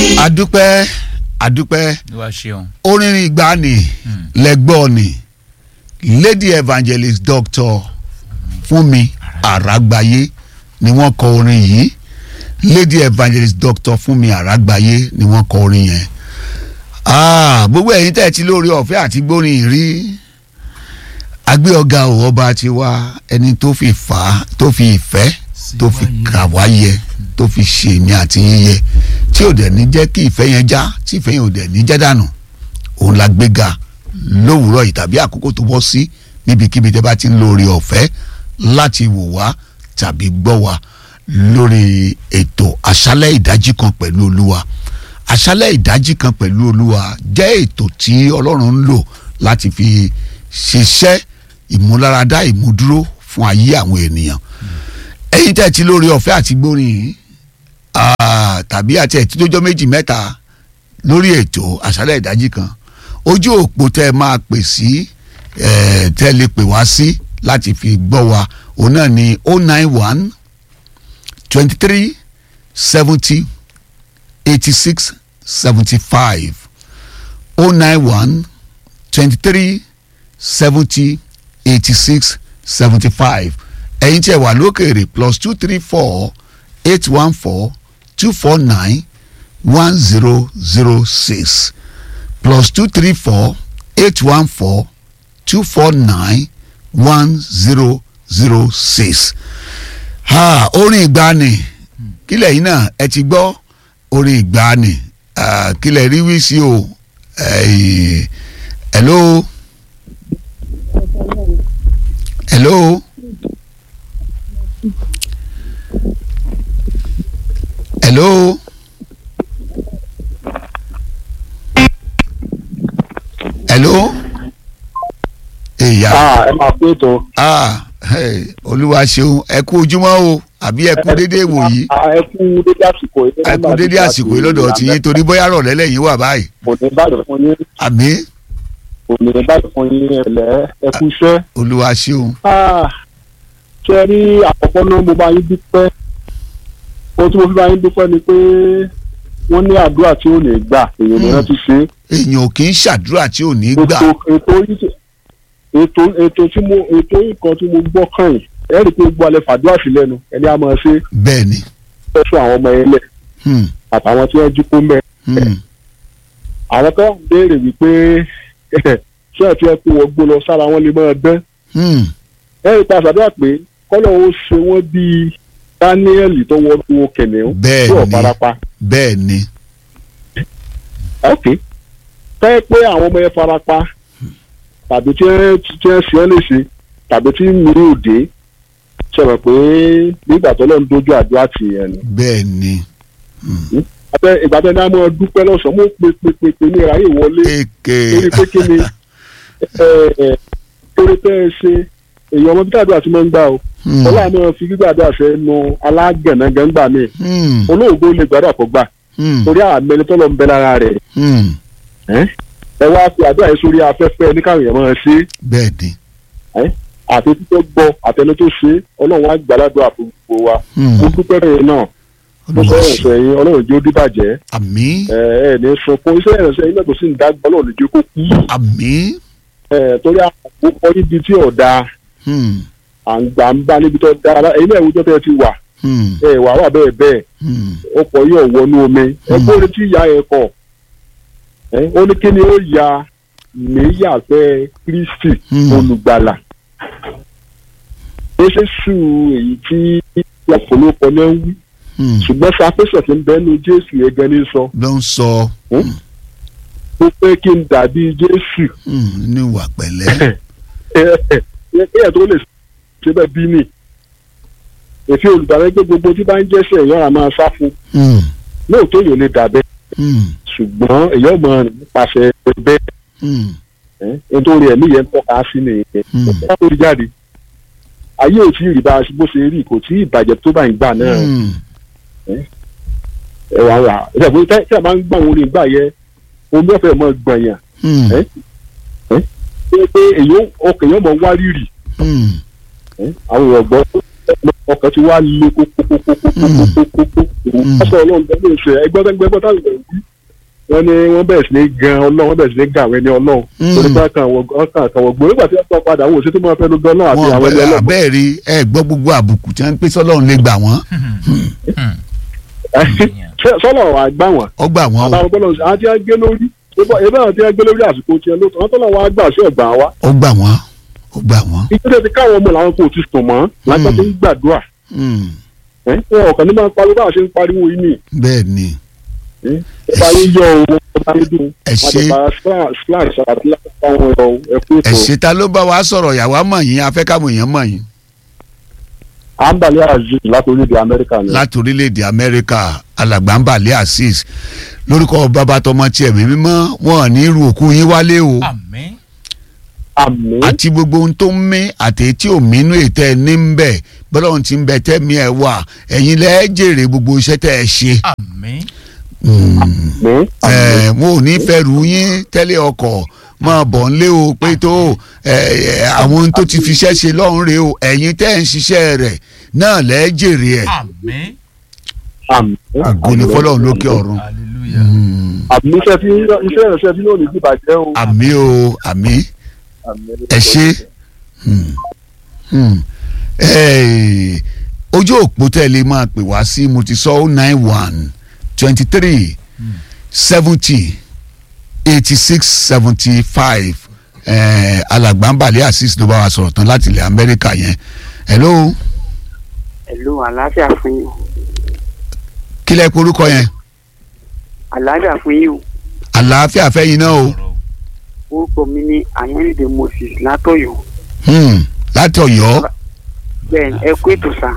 adúpẹ́ adúpẹ́ wá ṣeun. orin ìgbàanì lẹ́gbọ́n ni lady evangelist doctor fúnmi àràgbáyé ni wọ́n kọ orin yìí lady evangelist doctor fúnmi àràgbáyé ni wọ́n kọ orin yẹn Ah, gbogbo ẹ̀yin tẹ́ ẹ ti lórí ọ̀fẹ́ àti gbórin rí agbé ọ̀gá ò ọba ti wá ẹni tó fi fà á tó fi ìfẹ́ tó fi kà wá yẹ tó fi ṣe èmi àti yíyẹ tí ò dẹ̀ ní jẹ́ kí ìfẹ́ yẹn já tí ìfẹ́ yẹn ò dẹ̀ ní jẹ́ dànù òun la gbéga lówùúrọ̀ yìí tàbí àkókò tó bọ́ sí níbikíbi tẹ́ bá ti ń lórí ọ̀fẹ́ láti wò wá tàbí gbọ́ wá lórí ètò àṣálẹ́ ìdájí kan pẹ̀lú olúwa àṣálẹ́ ìdájí kan pẹ̀lú olúwa jẹ́ ètò tí ọlọ́run ń lò láti fi ṣiṣẹ́ ìmúláradá ìmúdúró fún ayé àwọn ènìyàn ẹ̀yin tẹ́ ti lórí ọ̀fẹ́ àti gbórin yìí ah, tàbí àti ẹ̀tí tó jọ méjì mẹ́ta lórí ètò àṣálẹ́ ìdájí kan ojú òpó tẹ́ ẹ máa pè sí eh, tẹ́ ẹ lè pè wá sí láti fi gbọ́ wa òun náà ni oh nine one twenty three seventy eighty six seventy five oh nine one twenty three seventy eighty six seventy five ẹ̀yin tí ẹ wà lókèrè plus two three four eight one four two four nine one zero zero six plus two three four eight one four two four nine one zero zero six. ha orin ìgbani kílẹ̀ yìí náà ẹ ti gbọ́ orin ìgbani ah, kílẹ̀ rí wí sí o eh, hello hello hello hello èyà Ah, ẹ máa pé ètò. ah hey, olúwa ṣeun ẹ kú ojúmọ́ o àbí ẹ kú dédé ìwòyí Ah, ẹ kú dédé àsìkò yìí. ẹ kú dédé àsìkò yìí lọ́dọ̀ tí yín torí bóyá rọ̀lẹ́ lẹ́yìn wà báyìí kò ní bàjẹ́ fún yín àmì kò ní bàjẹ́ fún yín ẹ̀lẹ́ ẹ kú iṣẹ́. olúwa ṣeun Ah, ṣe rí àkọ́kọ́ náà mo bá yín dúpẹ́ ohun tí mo fi bá yín dúpẹ́ ni pé wọ́n ní àdúrà tí ò ní gbà èèyàn ní Hmm. rántí ṣe é. èèyàn ò kì í ṣàdúrà tí ò ní gbà ètò ètò yìí tí- ètò ètò tí mo ètò yìí kan tí mo gbọ́ kàn yìí ẹ rí i pé gbọ́ alẹ́ fàdúrà sí lẹ́nu ẹni a máa ṣe bẹ́ẹ̀ ni é fún àwọn ọmọ ẹlẹ́ hmm, àtàwọn tí wọ́n jí kó mẹ́ hmm, àwọn tó ń béèrè wípé ṣé ẹ̀ tí ẹ kó wọ́n gbó lọ sára wọn lè máa dán hmm, ẹ rí i pa àṣàdúrà pé kọ́lọ̀ ó ṣe wọ́n bíi Dáníẹ́lì tó wọ́n tó kẹ̀nìún Bẹ́ẹ̀ tó ni. farapa bẹ́ẹ̀ ni ok tẹ́ pé àwọn ọmọ yẹn farapa tàbí tí ẹ tí ẹ ṣe ẹ léṣe tàbí tí mi ò dé ṣẹlẹ̀ pé nígbà tó lọ́n dojú àdúrà tì yẹn ni bẹ́ẹ̀ ni àtẹ ìgbà tẹ́ ní a máa dúpẹ́ lọ́sàn-án mo pe pe pe pe ní ìráyè wọlé èké torí pé kí ni ẹ ẹ torí pé ẹ ṣe èyí ọmọ bíi àdúrà tí mo ń gbà o hmm, ọlọ́run máa fi gbígbà àdúrà fẹ́ nu alágànnàgàngbà mi hmm, olóògbé lè gbàdúrà kó gbà hmm, torí àmẹni tó lọ ń bẹ lára rẹ̀ hmm, ẹ wá fi àdúrà yẹn sórí afẹ́fẹ́ ní káwọn èèyàn máa ṣe bẹ́ẹ̀ ni àti títọ́ gbọ́ àtẹni tó ṣe ọlọ́run á gbàládùn àfọwọ́ wa hmm, mo dúpẹ́ rẹ̀ náà mo olúwa fẹ́ ṣeun ẹ̀sẹ̀ yín ọlọ́run jó díbàjẹ́ àmì ẹ ẹ ní sunkún iṣẹ́ ìrẹsẹ̀ yín náà tó sì ń dágbà ọlọ́run jó kó kú àmì ẹ torí àwọn ọkọ níbi tí ọ̀dà hmm, àǹgbà ń bá níbi tó dára ẹ̀yin náà ìwújọ́ tẹ́ ẹ ti wà hmm, ẹ wà wà bẹ́ẹ̀ bẹ́ẹ̀ hmm, ọkọ̀ yóò wọnú omi ẹ Hmm. kóore tí ìyá ẹ kọ̀ ẹ ó ní kí ni ó ya níyàfẹ́ Kristi Hmm. olùgbàlà ó ṣe sùn èyí tí ọ̀pọ̀lọpọ̀ náà ń wí hmm, ṣùgbọ́n sàfẹ́sọ̀ tí ń bẹ́nu Jésù yẹn gan ní sọ ló ń sọ ó pé kí n dàbí Jésù hmm, ní ìwà pẹ̀lẹ́ ẹ̀ tó lè ṣe bẹ́ẹ̀ bí nì èfi olùdarí pé gbogbo tí bá ń jẹ́sẹ̀ èèyàn á máa sá fún hmm, lóòótọ́ èèyàn lè dà bẹ́ẹ̀ hmm, ṣùgbọ́n èèyàn mọ̀ nípasẹ̀ bẹ́ẹ̀ hmm, nítorí ẹ̀mí yẹn ń tọ́ka sí nìyẹn Hmm. ó tó jáde ayé ò tí ì rí bá a bó ṣe rí kò tí ì bàjẹ́ tó bá ń gbà náà hmm, ẹ wà wà ẹ sọ pé tí a máa ń gbà wọn orin gbà yẹ omi ọ̀fẹ́ mọ̀ gbọ̀nyàn hmm, ẹ pé pé èyàn ọkàn èèyàn mọ̀ wá rírì hmm, àwọn èèyàn gbọ́ ọkàn ti wá le kókókókókókókókó ọsọ ọlọ́run bẹ́ẹ̀ ló ṣe ẹgbẹ́gbẹ́gbẹ́ táwọn èèyàn wí wọ́n ní wọ́n bẹ̀rẹ̀ sí ní gan ọlọ́run wọ́n bẹ̀rẹ̀ sí ní gan àwọn ẹni ọlọ́run Mm. torí pé ọkàn àwọn ọkàn àtàwọn gbòó nígbà tí wọ́n gbọ́ padà wọ́n ò sí tó máa fẹ́ ló gan náà àti wọn àwọn ẹni ọlọ́run abẹ́ẹ̀ rí ẹ gbọ́ gbogbo àbùkù tí wọ́n ń pè sọ́lọ́run lè gbà wọ́n sọ́lọ̀ wà gbà wọ́n ó gbà wọ́n o àtàwọn tọ́lọ̀ àti àgbẹ̀ lórí ebe àwọn tí wọ́n gbé lórí àsìkò tiẹ̀ ló tọ́ tọ́lọ̀ wọn á gbà sí ọ̀gbà wa ó gbà wọ́n ó gbà wọ́n. ìjọba ti káwọn ọmọ làwọn kò ti sùn mọ́ lájọ́ tó ń gbàdúrà Mm, ẹ̀ wọn ọ̀kan ní máa ń pariwo bá a ṣe ń pariwo yìí nì bẹ́ẹ̀ ni ọba yín yọ o ọba yín dùn Ẹ ṣé. slash àti láwọn ẹ̀rọ ẹ̀kú ẹ ètò ṣe ta ló bá wa sọ̀rọ̀ yàwá mọ̀ yín afẹ́kàmọ̀ èèyàn mọ̀ yín àǹbàlẹ̀ aziz láti orílẹ̀-èdè amẹ́ríkà ni. láti orílẹ̀-èdè amẹ́ríkà alàgbàǹbàlẹ̀ azeez lórúkọ bàbá tọmọ tiẹ̀ mi mímọ́ wọn ò ní irú òkú yín wálé o àmín àmì àti gbogbo ohun tó ń mí àti tí ò mínú ètò ẹ ní ń bẹ bọ́lá ohun tí ń bẹ tẹ́mi ẹ wà ẹ̀yin lẹ́ẹ̀ jèrè gbogbo iṣẹ́ tẹ́ ẹ ṣe. àmín Mm. àmì ẹ mo ò ní fẹ́ rú yín tẹ́lẹ̀ ọkọ̀ máa bọ̀ ń lé o pé tó ẹ, ẹ, àwọn ohun tó ti fi iṣẹ́ ṣe lọ́rùn rè o ẹ̀yin tẹ́ ẹ̀ ń ṣiṣẹ́ rẹ̀ náà lẹ́ẹ̀ jèrè ẹ̀ àmín àmì àgọ́ ni fọlọ́run lókè ọ̀run. hallelujah Mm. àmì iṣẹ́ tí iṣẹ́ ìrẹsẹ̀ tí yóò ní bí bàjẹ́ o. àmì o àmì ẹ ṣe Hmm. Hmm. Eh, ojú òpó tẹ́lẹ̀ máa pè wá sí mo ti sọ ó nine one twenty three seventy eighty six seventy five alàgbàǹbàlẹ̀ asis ló bá wa sọ̀rọ̀ tán láti ilẹ̀ amẹ́ríkà yẹn hello Hello, àlàáfíà fún yín. kí lẹ́ korúkọ yẹn Àlàáfíà fún yín o. àlàáfíà fẹ́yìn náà o ọ̀rọ̀ o. Orúkọ mi ní Àyànnídé Moses látọ̀yọ́. Hmm. láti ọ̀yọ́ Bẹ́ẹ̀ni, ẹ kú ètò sá.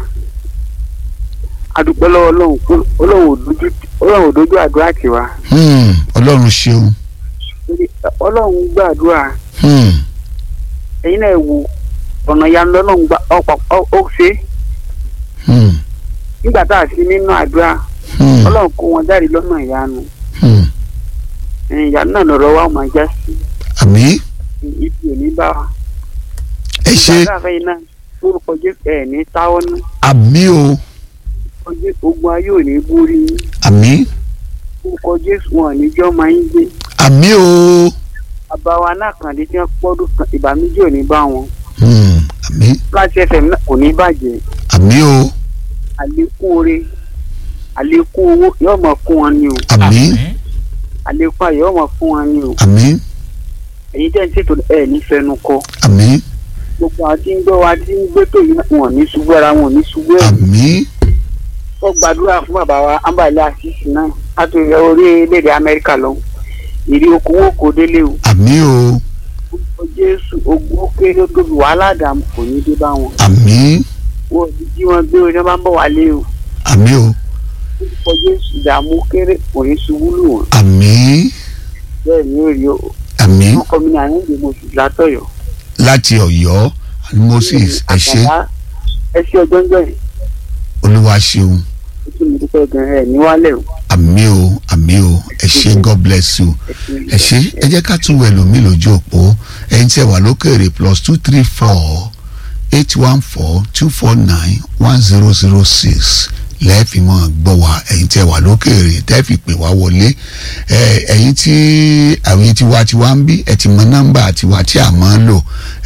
Adúpẹ́ lọ́wọ́ Ọlọ́run pé Ọlọ́run ò dojú Ọlọ́run ò dojú àdúrà tiwa. Hmm. ọlọ́run ṣeun Torí, ẹ, Ọlọ́run gbàdúrà. Hmm. Ẹ̀yin náà wo ọ̀nà ìyanu lọ́lọ́run gbà ọ̀pọ̀ ó ṣe. Hmm. Nígbà tá a sí nínú àdúrà, Hmm. Ọlọ́run kó wọn jáde lọ́nà ìyanu. Hmm. Ẹ̀yin ìyanu náà lọ́rọ̀ wa ó máa já sí. àmì Ibi ò ní bá wa. ẹ ṣe Nígbà tá a fẹ́ yín náà, orúkọ Jésù ẹ̀ ní táwọ́ náà. àmì o Ogun ayé ò ní borí yín. àmì orúkọ jésù wọn níjọ́ máa ń gbé àmì o bàbá wa náà kàn dé tí wọ́n pọ́dún kan ìbànújẹ́ ò ní bá wọn Hmm. àmì láti fm náà kò ní bàjẹ́ àmì o àlékún oore àlékún owó yóò mọ̀ fún wọn ni o àmì àlékún ayọ̀ yóò mọ̀ fún wọn ni o àmì èyí jẹ́ ṣètò ẹ̀ ní fẹnu kọ àmì gbogbo àwọn tí ń gbọ́ wa tí ń gbé tó yìí wọn ò ní ṣubú ara wọn ò ní ṣubú ẹ̀ àmì wọ́n gbàdúrà fún bàbá wa ambale asisi náà láti orílẹ̀-èdè amẹ́ríkà lọ ìrì okòwò kò délé o àmì o orúkọ jésù ogun ó kéré ó tóbi wàhálà dààmú kò ní dé bá wọn. àmì wọ́n ti jí wọn gbé oní máa ń bọ̀ wálé o àmì o orúkọ jésù ìdààmú kéré kò ní ṣubú lù wọ́n àmì bẹ́ẹ̀ ni ó rí o àmì orúkọ mi ní àyẹ̀wò mo sì látọ̀yọ̀. láti ọ̀yọ́ moses ẹ ṣé Àkàndá, ẹ ṣe ọjọ́ ńjọ́ yìí olúwa ṣeun ó tún mi dúpẹ́ gan ẹ̀ níwálẹ̀ o. àmì o àmì o ẹ ṣé god bless you ẹ ṣé ẹ jẹ́ ká tún wẹ̀ lómi lójú òpó ẹ̀yin tí ẹ wà lókèrè plus two three four eight one four two four nine one zero zero six lẹ́ẹ̀fì mọ́ gbọ́ wa ẹ̀yin tí ẹ wà lókèrè tẹ́ẹ̀fì pè wá wọlé ẹ, ẹ̀yin tí àwọn tiwa tiwa ń bí ẹ ti mọ nọ́mbà tiwa tí a máa ń lò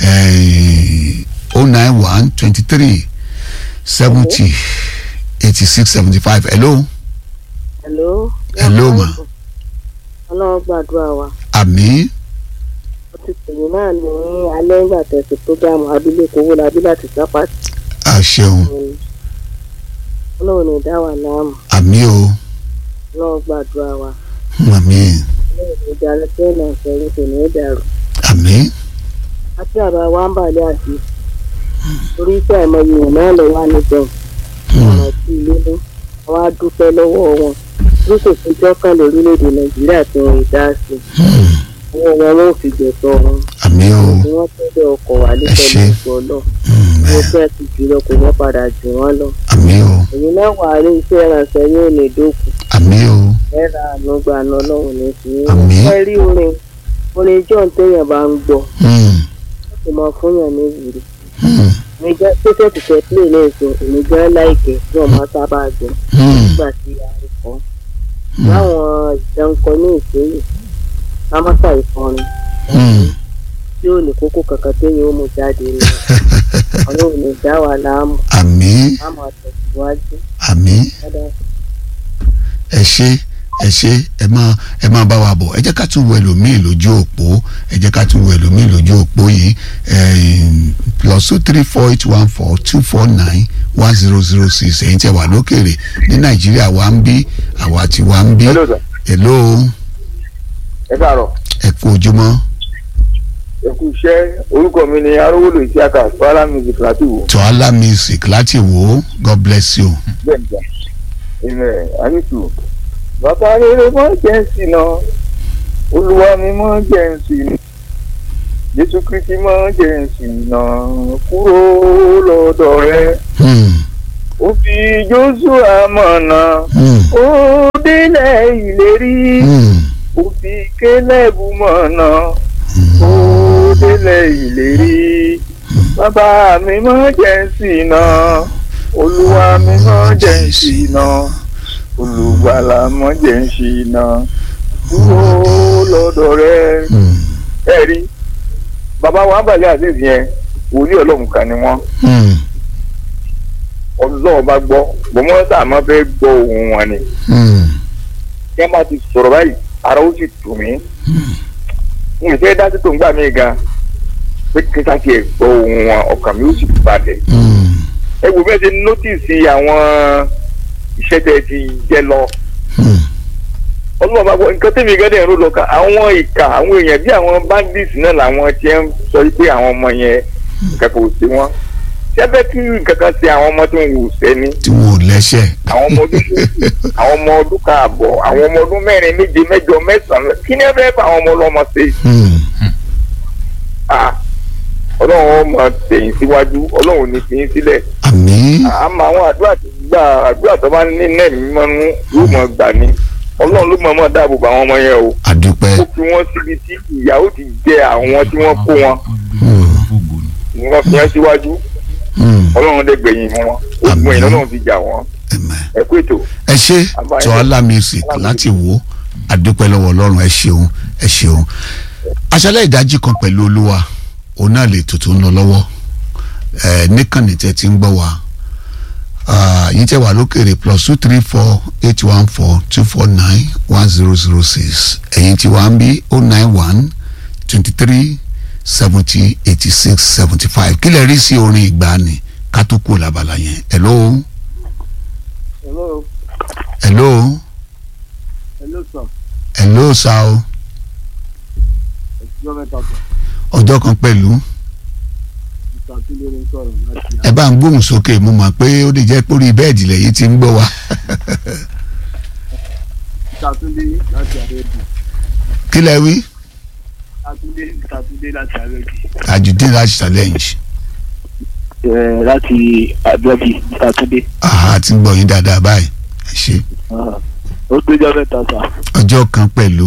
oh nine one twenty three seventy eighty six seventy five hello hello. Hello, ma. ọlọ́run gbàdúrà wa àmì ó ti pèmí náà ní alẹ́ ìgbà tẹ̀sí prógámù abilékọ owó labí láti sápàtì àṣeun ọlọ́run ní dá wa láàmú àmì o ọlọ́run gbàdúrà wa àmì ọlọ́run ní dalẹ̀ tẹ́lẹ̀ ìfẹ́rí kò ní í dàrú. àmì àti àbá wa ń bàlẹ́ àti orí iṣẹ́ àìmọye èèyàn náà lọ wá níbẹ̀ ọ̀rọ̀ sí ilé ní wọ́n á dúpẹ́ lọ́wọ́ wọn bí kò sí jọ́kàn lórílẹ̀‐èdè nàìjíríà tí wọ́n ì dá sí owó wọn wọn ò fi gbẹ̀tọ̀ wọn àmì o bí wọ́n tẹ́lẹ̀ ọkọ̀ wà ní Ẹ ṣé. pẹ̀lú ìgbọ́ náà Mm, wọ́n bẹ́ẹ̀. fẹ́ ti jùlọ kò ní padà jù wọ́n lọ. àmì o èyí náà wà ní iṣẹ́ ìrànṣẹ́ yóò lè dókun àmì o ẹ̀rọ ànúgbà náà lọ́wọ́ ní sí i. Àmín. ẹ rí orin orin john téèyàn bá ń gbọ́ Mm, ó sì mọ fún yàn ní ìwúrí mm, èmi gan pẹ́sẹ́tì tẹ play náà sọ èmi gan láìkẹ́ tí wọ́n máa sábà gbọ́ Hmm. nígbà tí a rí kọ́ láwọn ìdánkọ ní ìsinyìí lámásà ìfọrin Hmm. tí ò ní kókó kankan téèyàn ó mú jáde ní ọlọ́run ní dá wa láàmú àmín láàmú àtẹ̀síwájú àmín dáadáa. ẹ ṣe ẹ ṣe ẹ máa ẹ máa bá wa bọ̀ ẹ jẹ́ ká tún wo ẹlòmíì lójú òpó ẹ jẹ́ ká tún wo ẹlòmíì lójú òpó yìí ẹ̀ẹ́n, plus two three four eight one four two four nine one zero zero six ẹ̀yin tẹ́ wà lókèrè ní nàìjíríà wa ń bí àwa ti wa ń bí hello sir hello ẹ káàárọ̀ ẹ kú ojúmọ́ ẹ kú iṣẹ́ orúkọ mi ni arówólò isiaka swala music láti wò tọ́lá music láti wò ó god bless you. bẹ́ẹ̀ nígbà ìmẹ̀ àníṣù bàbá rere mọ́ jẹ́ ń sìn náà olúwa mi mọ́ jẹ́ ń sìn náà jésù kristi mọ́ jẹ́ ń sìn náà kúrò lọ́dọ̀ rẹ Hmm. ó fi joshua mọ̀nà Hmm. ó délẹ̀ ìlérí Hmm. ó fi kélébù mọ̀nà ó délẹ̀ ìlérí bàbá mi mọ́ jẹ́ ń sìn náà olúwa mi mọ́ jẹ́ ń sìn náà olùgbàlà mọ́ jẹ́ ń sìn náà kúrò lọ́dọ̀ rẹ. Hmm. ẹ rí bàbá wa balẹ̀ azeez yẹn wòlíì ọlọ́run kan ni wọ́n Hmm. ọlọ́run bá gbọ́ bọ́mọ́ tá a máa fẹ́ gbọ́ ohun wọn ni Hmm. kí wọ́n bá ti sọ̀rọ̀ báyìí ara ó sì tù mí n ò fẹ́ dá sí tó ń gbà mí gan pé kí n sá tiẹ̀ gbọ́ ohun wọn ọkàn mi ó sì balẹ̀ Hmm. ẹ wò bẹ́ẹ̀ ṣe nọ́tìsì àwọn iṣẹ́ tẹ́ ti jẹ́ lọ Hmm. ọlọ́run bá gbọ́ nǹkan tẹ́mi gẹ́gẹ́ ẹ̀rọ lọ ká àwọn ìka àwọn èèyàn bí àwọn bandits náà làwọn tí ń sọ pé àwọn ọmọ yẹn nǹkan kò sí wọn ṣẹ́fẹ́ kí nǹkan kan ṣe àwọn ọmọ tó ń wù sẹ́ni tí wọn ò lẹ́sẹ̀. àwọn ọmọ ọdún méjì àwọn ọmọ ọdún káàbọ̀ àwọn ọmọ ọdún mẹ́rin méje mẹ́jọ mẹ́sàn-án kí ni ẹ fẹ́ bá àwọn ọmọ ọlọ́mọ ṣe Hmm. Ah, ọlọ́run ó máa tẹ̀yìn síwájú ọlọ́run ò ní fi yín sílẹ̀ àmín àmọ́ àwọn àdúrà tó gbà àdúrà tó bá ní nẹ́ẹ̀mí mọ́nú yóò mọ̀ gbà ní ọlọ́run ló mọ̀ mọ́ dáàbò bá àwọn ọmọ yẹn o àdúpẹ́. ó fi wọ́n síbi tí ìyà ó ti jẹ àwọn tí wọ́n kó wọn ni wọ́n fi yẹn síwájú Hmm. ọlọ́run dẹ̀ gbẹ̀yìn wọn ó Àmín. gbẹ̀yìn ọlọ́run fi jà wọ́n Amen. ẹ kú ètò. ẹ ṣe Àbáyé. tọ́lá music láti wò àdúpẹ́ lọ́wọ́ ọlọ́run ẹ ṣeun ẹ ṣeun aṣálẹ̀ ìdájí kan pẹ̀lú olúwa òun náà lè tuntun lọ lọ́wọ́ ẹ níkànnì tẹ́ ti ń gbọ́ wa Ah, yín tẹ́ wà lókèrè plus two three four eight one four two four nine one zero zero six ẹ̀yin tí wàá ń bí oh nine one twenty three seventy eighty six seventy five kí lè rí sí orin ìgbàanì ká tó kú làbàlà yẹn hello hello hello hello sir hello sa o. ẹ̀sìn mẹ́ta sọ ọjọ́ kan pẹ̀lú ìtàkùnlé ní sọ̀rọ̀ láti ẹ bá ń gbóhùn sókè mo mọ̀ pé ó lè jẹ́ pórí bẹ́ẹ̀dì lẹ́yìn tí ń gbọ́ wa ìtàkùnlé láti àrẹ́bù kí lẹ wí ìtàkùnlé ìtàkùnlé láti àrẹ́bù. Tajudeen láti challenge láti àbẹ́bí ìtàkùnlé àhà tí ń gbọ́ yín dáadáa báyìí ẹ ṣe ó péjọ mẹ́ta sà ọjọ́ kan pẹ̀lú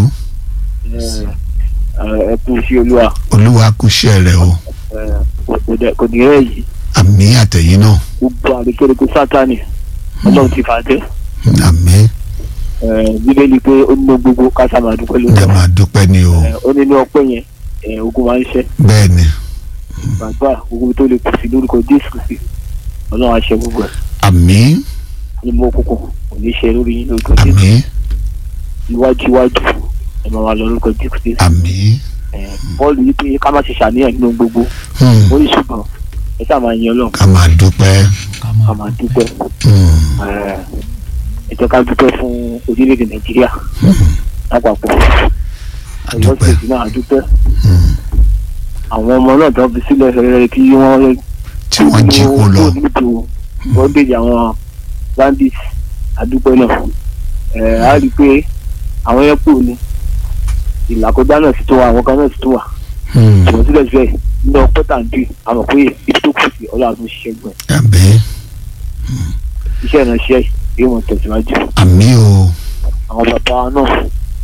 ẹ kú sí olúwa olúwa kúṣẹ́ rẹ̀ o kò ní ẹ̀ yìí àmì àtẹ̀yìn náà gbogbo àrékérekè sátani ọlọ́run ti fà á jẹ́ àmì bíbélì pé ó nínú gbogbo kásá máa dúpẹ́ lórí ẹ máa dúpẹ́ ni o ó nínú ọpẹ́ yẹn ẹ, ogun máa ń ṣẹ́ bẹ́ẹ̀ ni gbàgbà gbogbo tó lè kù sí lórúkọ jésù kristi ọlọ́run àṣẹ gbogbo ẹ̀ àmì ní mọ́ òkùnkùn kò ní ṣe lórí yín lórúkọ jésù àmì iwájú iwájú ẹ máa wà lọ lórúkọ jésù kristi àmì ẹ, bọ́ọ̀lù yìí pé ká má ṣe ṣàníyàn nínú gbogbo hmm, ó ní ṣùgbọ́n ẹ sáà máa yan ọlọ́run ká máa dúpẹ́ ká máa dúpẹ́ hmm, ẹ, ẹ jẹ́ ká dúpẹ́ fún orílẹ̀-èdè nàìjíríà lápapọ̀ ọ̀yọ́ àdúpẹ́ ṣèṣì náà dúpẹ́ hmm, àwọn ọmọ náà tó fi sílẹ̀ rẹ̀ kí wọ́n tí wọ́n jí kó lọ nípò bondage àwọn bandits àdúpẹ́ náà ẹ̀ á rí i pé àwọn yẹn kù ní ìlàkọjá náà sì tó wà àwọn kan náà sì tó wà hmm, ṣùgbọ́n síbẹ̀síbẹ̀ nínú ọpẹ́ tàǹdì àmọ̀ pé ibi tó kù sí ọlọ́run tó ṣiṣẹ́ gbọ̀n àmì iṣẹ́ ìránṣẹ́ yóò mọ̀ tẹ̀síwájú àmì o àwọn bàbá wa náà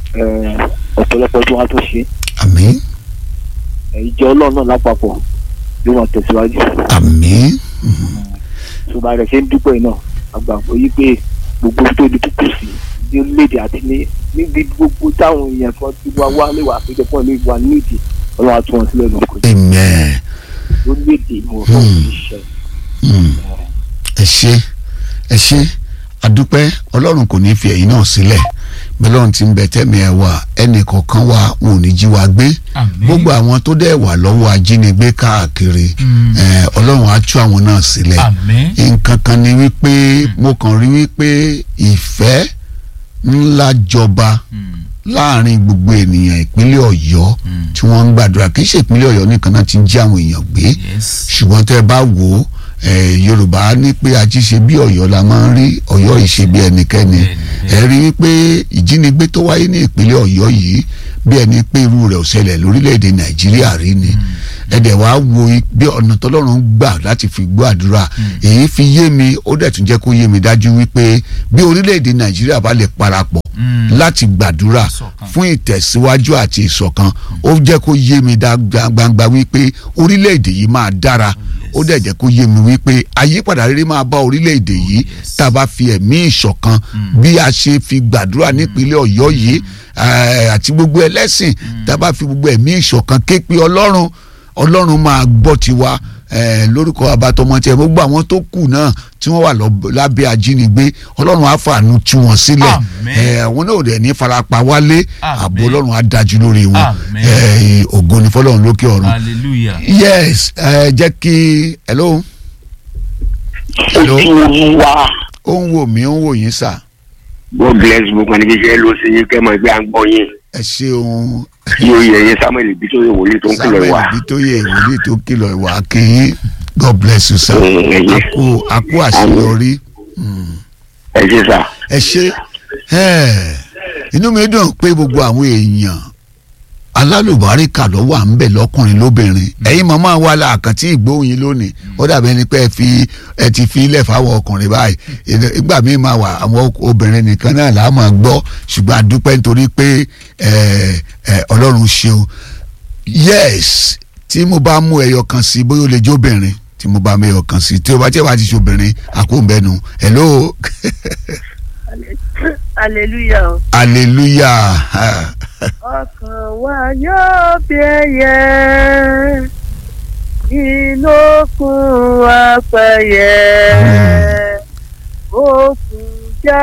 ẹ̀, ọ̀pọ̀lọpọ̀ tó wá tó ṣe àmì ẹ̀, ìjọ ọlọ́run náà lápapọ̀ yóò máa tẹ̀síwájú àmín ṣùgbọ́n rẹ̀ ṣe ń dúpẹ́ náà àgbàgbọ́ yí pé gbogbo tó di kúkú sí ní orílẹ̀-èdè àti ní níbi gbogbo táwọn èèyàn kan ti wá wá lè wà àpéjọpọ̀ lè wà nídìí ọlọ́run àti wọn sílẹ̀ lóko amen orílẹ̀-èdè ni mo fọ́ ìṣẹ́ Hmm. ẹ ṣé ẹ ṣé adúpẹ́ ọlọ́run kò ní fi ẹ̀yin náà sílẹ̀ bẹ́ẹ̀ lọ́run ti ń bẹ tẹ́mi ẹ̀ wá ẹnì kọ̀ọ̀kan wa wọn ò ní jí wa gbé Àmín. gbogbo àwọn tó dẹ̀ wà lọ́wọ́ ajínigbé káàkiri Mm. eh, ọlọ́run á tú àwọn náà sílẹ̀ Àmín. nǹkan kan ni wípé mo kàn rí wípé ìfẹ́ ńlá jọba Mm. láàrin gbogbo ènìyàn ìpínlẹ̀ ọ̀yọ́ Mm. tí wọ́n ń gbàdúrà kì í ṣe ìpínlẹ̀ ọ̀yọ́ nìkan náà ti ń jí àwọn èèyàn gbé yes. ṣùgbọ́n tẹ́ ẹ bá wò ó eh, yorùbá ní pé ajíṣe bí ọ̀yọ́ la máa ń rí ọ̀yọ́ ìṣe bí ẹnikẹ́ni Bẹ́ẹ̀ni, ẹ rí i pé ìjínigbé tó wáyé ní ìpínlẹ̀ ọ̀yọ́ yìí bí ẹni pé irú rẹ̀ ò ṣẹlẹ̀ lórílẹ̀‐èdè nàìjíríà rí ni ẹ̀dẹ̀ wàá wo i- bí ọ̀nà tọ́lọ́run gbà láti fi gbọ́ àdúrà èyí fi yé mi ó dẹ̀ tún jẹ́ kó yé mi dájú wípé bí orílẹ̀‐èdè nàìjíríà bá lè parapọ̀ Mm. láti gbàdúrà Ìṣọ̀kan. fún ìtẹ̀síwájú àti ìṣọ̀kan ó jẹ́ kó yé mi dá gbangba wípé orílẹ̀-èdè yìí máa dára ó dẹ̀ jẹ́ kó yé mi wípé àyípadà rere máa bá orílẹ̀-èdè yìí yes. tá a bá fi ẹ̀mí ìṣọ̀kan bí a ṣe fi gbàdúrà nípínlẹ̀ ọ̀yọ́ yìí eh, àti gbogbo ẹlẹ́sìn tá a bá fi gbogbo ẹ̀mí ìṣọ̀kan ké pe ọlọ́run ọlọ́run máa gbọ́ tiwa eh, lórúkọ abatọmọ tiẹ̀ gbogbo àwọn tó kù náà tí wọ́n wà lọ- lábẹ́ ajínigbé ọlọ́run á fàánú tú wọn sílẹ̀ Àmín. Eh, àwọn náà ò dẹ̀ ní farapa wálé Àmín. ààbò ọlọ́run á dájú lórí wọn Àmín. Eh, ògo ni fọlọ́run lókè ọ̀run hallelujah. yes ẹ jẹ́ kí hello hello ojú wa ó ń wò mí ó ń wò yín sà god bless gbogbo ẹni kíkẹ́ ló sí yín kẹ́mọ̀ ẹgbẹ́ à ń gbọ́ yín ẹ ṣeun yóò yẹ yín samuel ibi tó yẹ wòlíì tó ń kìlọ̀ samuel ìwà bitoye ìwòlíì tó kìlọ̀ ìwà kìí god bless you sir Mm, ẹ ṣé. àkó àkó àṣeyọrí ẹ ṣe sà ẹ ṣe ẹ inú mi dùn pé gbogbo àwọn èèyàn alálùbáríkà ló wà ń bẹ lọkùnrin lóbìnrin ẹ̀yin màmá wa la àkàntì ìgbóhùn lónìí ó dàbí ẹni pé ẹ fi ẹ ti fi ilẹ̀ fáwọn ọkùnrin báyìí Ìdẹ- ìgbà míì máa wà àwọn obìnrin nìkan náà là á máa gbọ́ ṣùgbọ́n a dúpẹ́ nítorí pé ẹ ẹ ọlọ́run ṣeun yes tí mo bá mú ẹyọ kan sí bóyá ó lè jó obìnrin tí mo bá mú ẹyọ kan sí tí o bá tí o bá ti ṣe obìnrin àkóńbẹ́nu hello hallelujah o. hallelujah ọkàn wa yóò bí ẹyẹ inú kún apẹyẹ òkú